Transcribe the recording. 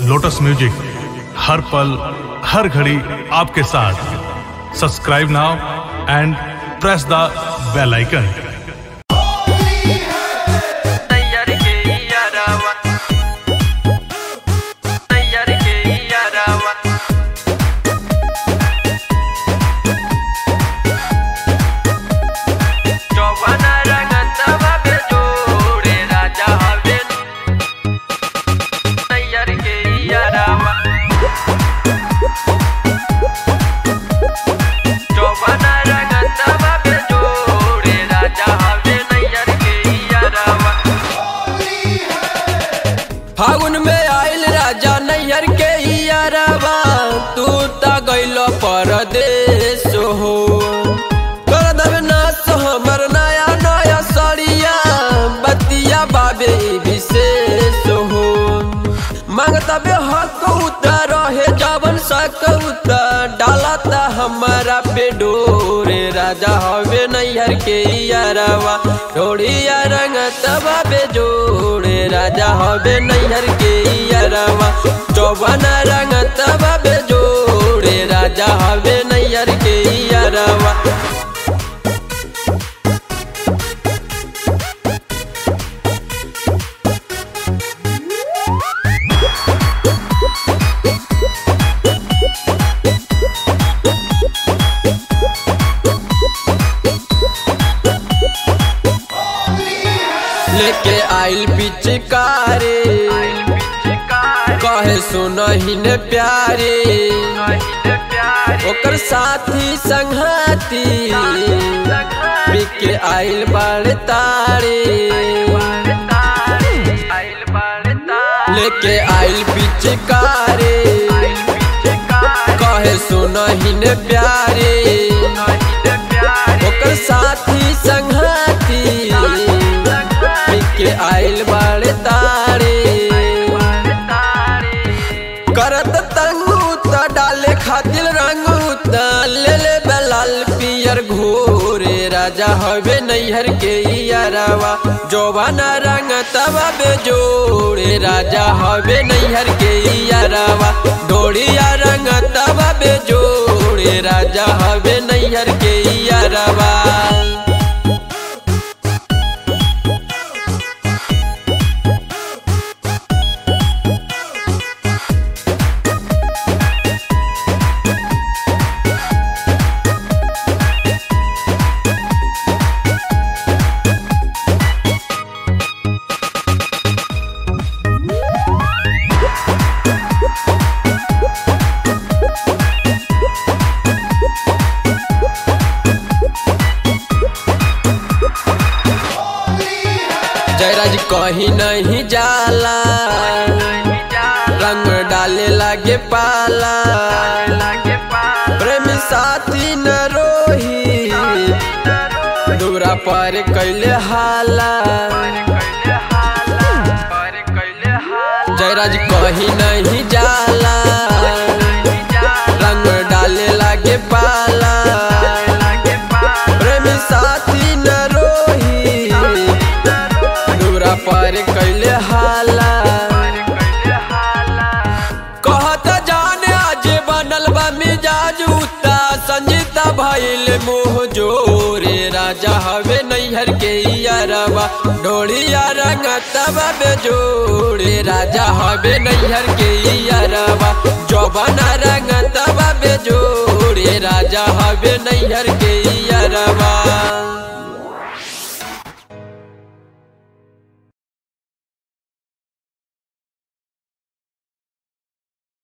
lotus music हर पल हर घड़ी आपके साथ subscribe now and press the bell icon तैयार के यारावा तैयार के यारावा जवाना रंगतवा पे जोड़े राजा हवेन तैयार के यारावा जवाना रंगतवा पे जोड़े राजा हवेन तैयार के यारावा फागुन में आइल राजा नैहर के यारवा तू ता गइल परदेश हो कर देबे नाश हमर नया नया सड़िया बतिया बाबे विशेष हो मांगता बे हक उतर रहे जवन सक उतर डालता हमारा पे डोरे राजा हवे नैहर के यारवा डोड़िया रंग तबा बे जोड़े राजा हवे नैहर के यारवा चौबना रंग तबा बे जोड़े राजा हवे नैहर के यारवा लेके आइल पिचकारे कहे सुनही ने प्यारे ओकर साथी संघाती बिके आइल बाड़ तारे लेके आइल पिचकारे कहे सुनही ने प्यारे ओकर साथी संघाती बिके आइल बाड़ तारे करत तंगू त डाले खातिर रंगू त ले ले बलाल पियर घोरे राजा हवे नैहर के यारवा जोबाना रंग तबा बे जोड़े राजा हवे नैहर के यारवा डोड़िया रंग तबा बे जोड़े राजा हवे नैहर के यारवा जयराज कहीं नहीं जाला रंग डाले लागे पाला प्रेमी साथी न रोही दूरा पर कैले हाला जयराज कहीं नहीं जाला रंग डाले लागे पाला प्रेमी साथी न रोही दूरा पर कैले हाला कहत जाने आज बनल बा मिजाज उता संजीता भइल मोह जोरे राजा हवे नैहर के यारवा डोलिया रंग तबा बे जोड़े राजा हवे नैहर के यारवा जवाना